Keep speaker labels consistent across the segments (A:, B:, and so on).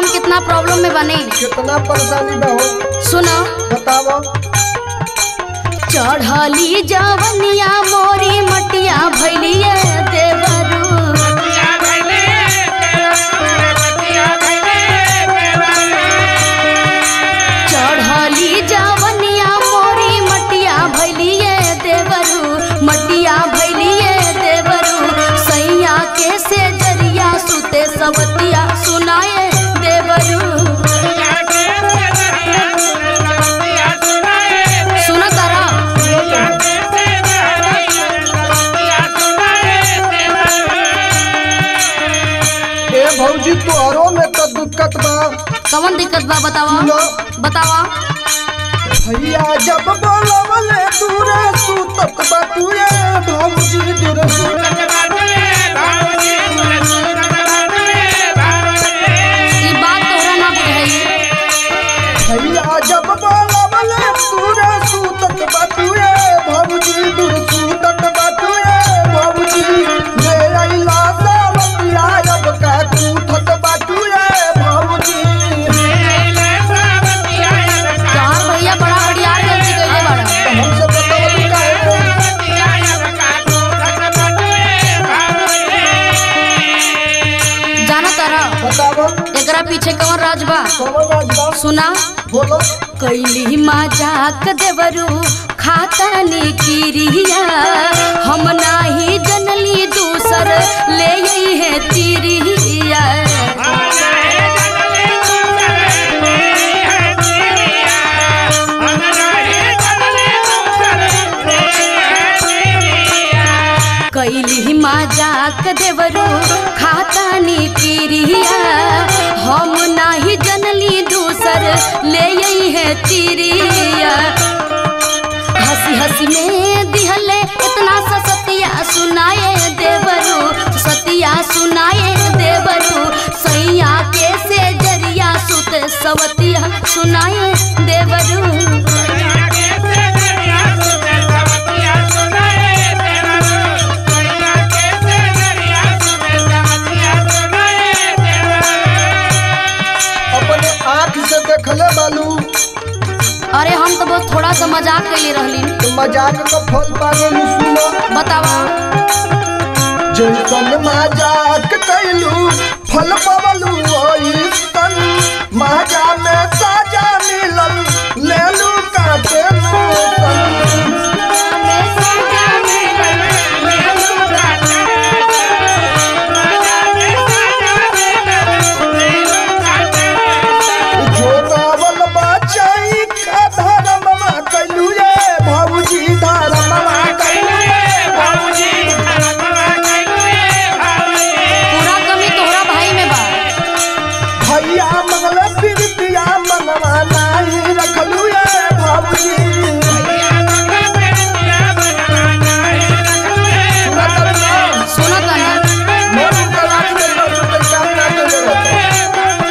A: हम कितना प्रॉब्लम में बने
B: कितना परेशानी बा हो
A: सुनो
B: बताओ
A: चढ़ली जवनिया मोरी मटिया भैलिए देवरू चढ़ली जवनिया मोरी मटिया भैलिए देवरू मटिया भैलिए देवरू सैया के से जरिया सुते सवतिया सुनाए देवरू सुन करा
B: ए भौजी तोहरो में तो दिक्कत बा
A: कौन दिक्कत बा बतावा
B: सुनो।
A: बतावा
B: भैया जब बोलवले दूरे सुतत बाटुए भौजी दूरे सुतत
A: ई बात तोहरा ना बुझाई
B: भैया जब बोलवले दूरे सुतत बाटुए भौजी दूरे सुतत बाटुए भौजी ले आइला सावतिया अब का कूठत बाटुए भौजी
A: चार भैया बड़ा बढ़िया गलती कइले बाड़ा
B: हमसे बतावली काहे
A: जाना तारा
B: बतावो
A: एकरा पीछे कौन राज बा
B: कौन राज बा
A: सुना
B: बोलो
A: कैली मजाक देवरू खातनी किरिया हम नाही जनली दूसर ले आई है तिरिया कैली मजाक देवरू खातनी किरिया हम नाही जनली दूसर ले आई है तिरिया हंसी हंसी में दिहले इतना सा सतिया सुनाए देवरू सतिया सुनाए देवरू सैया के से जरिया सुत सवतिया सुनाए देवरू
B: अपने आँख से देखले बालू
A: अरे हम तो बहुत थोड़ा सा मजाक कैले रहली
B: तो मजाक का फल पागल सुनो
A: बतावा
B: जैसन मजाक कैलू फल पवलू ओइसन मजा में साजा मिलल लेलू काटे जोगावल बचाई का धर्ममा कैलू रे भौजी धर्ममा कैलू
A: पूरा कमी तोहरा भाई में बा
B: भैया मंगल प्रीतिया मनवा नाही रखलू रे भौजी
A: सुनो तना
B: मोर कलाक में तो पैसा ना देले रहता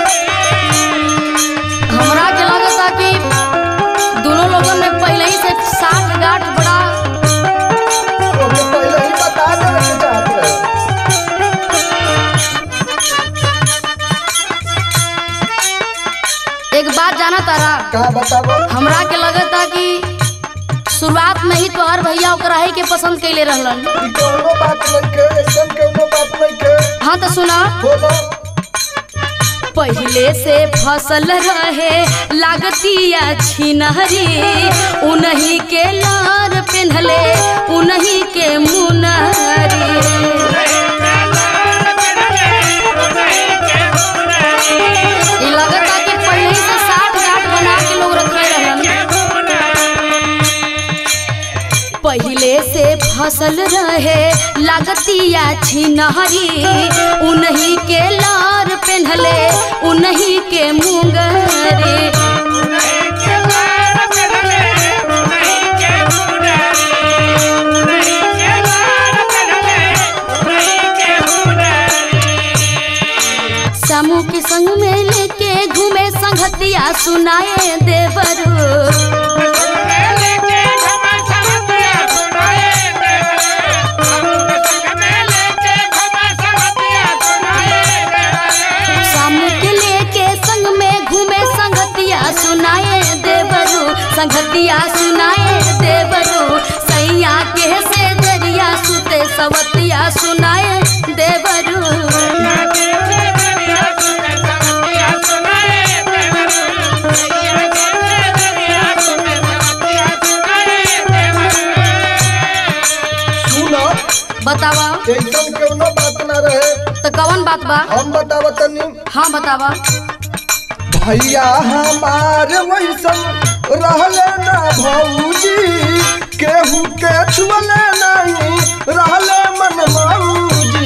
A: हमरा के लगता कि दोनों लोगों में पहले ही से साठ गांठ बड़ा
B: ओके पहले ही बता देवे के चाहत रहे
A: एक बात जाना तारा
B: का बताबो
A: हमरा के लगता कि शुरुआत में ही तोहर भैया ओकरा ही के पसंद कैले रहलन
B: ई कोनो बात नहीं के एकदम कोनो बात नहीं के
A: हाँ तो सुना
B: बोलो
A: पहले से फसल रहे लागतिया छिनहरी उन्हीं के लार पिन्हले उन्हीं के मुनहरी ई लगता कि पहले ही से साठ गांठ बना के लोग रखे रहलन पहले से फसल रहे लागतिया छिनहरी उन्हीं के लार पेन्हले उन्हीं के मुंगरे समूह के संग में लेके घूमे संगतिया सुनाए देवरू सामुक लेके सवतिया सुनाए देवरू
B: सुनो
A: बतावा
B: एकदम केवनो बात ना रहे
A: तो कौन बात बा
B: हम बतावा तनी
A: हाँ बतावा
B: भैया हमार वैसन रहले ना भौजी केहू के छुअले नहीं रहले मन मौजी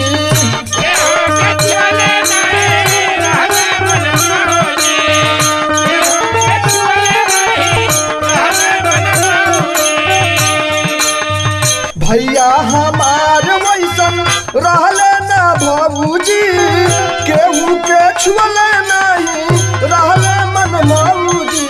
B: भैया हमार वैसन रहले ना भौजी केहू के छुअले नहीं रहले मन मौजी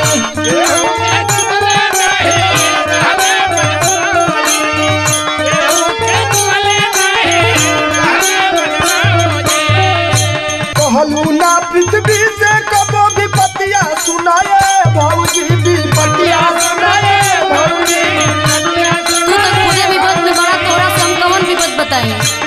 B: कहलू ना पृथ्वी से कबो भी पतिया सुनाए भौजी भी पतिया सुनाए भौजी
A: तू तो खुदे विपद में बड़ा तोरा से हम कौन विपद बताई